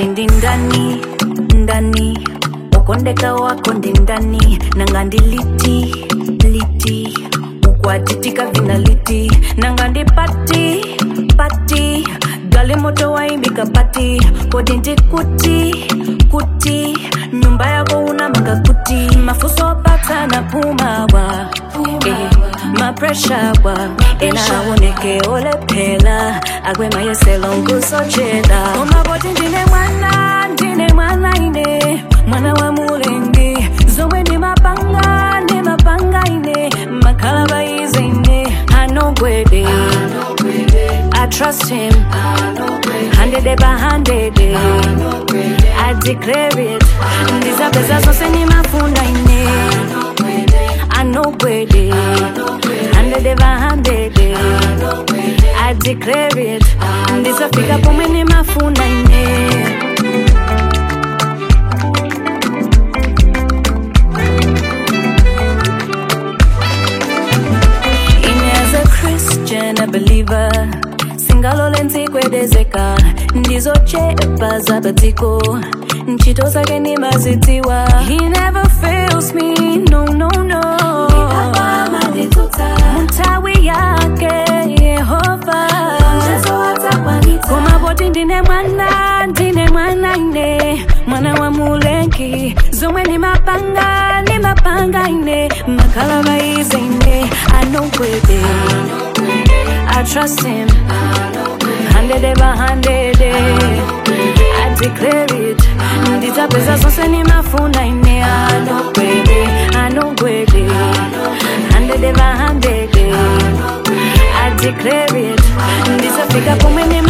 kodi ndi ndani ndani wakondeka wako ndi ndani nanga ndi liti liti ukwatitika vina liti nanga ndi pati pati gali moto waimbika pati kodi ndi kuti kuti nyumba yako unamanga kuti mafuso pata na pumawa eh, mapresha wa enaoneke olephela akwema yeselongusochela omaboti ndine mwana ndine mwana ine mwana wa mulengi zomwe ndi mapanga ndi mapanga ine makhala baize ine anogwede I trust him, hundred by hundred. I declare it. Ndizapeza zonse nimafuna ine. I know gwede, hundred by hundred. I declare it. Ndizafika pomwe nimafuna ine. Ine as a Christian, a believer singalole ntsikwedezeka ndizochepa zapatiko ntchito zake nimazidziwa he never fails me no no no mtawi yake yehova komapoti ndine mwana ndine mwana ine mwana wa mulengi zomwe ni mapanga ni mapanga ine makhala baize ine anogwede I trust him. Hundred by hundred. I declare it. Ndizapeza zonse nimafuna ine. I know gwede, I know gwede. Hundred by hundred. I declare it. Ndizafika pomwe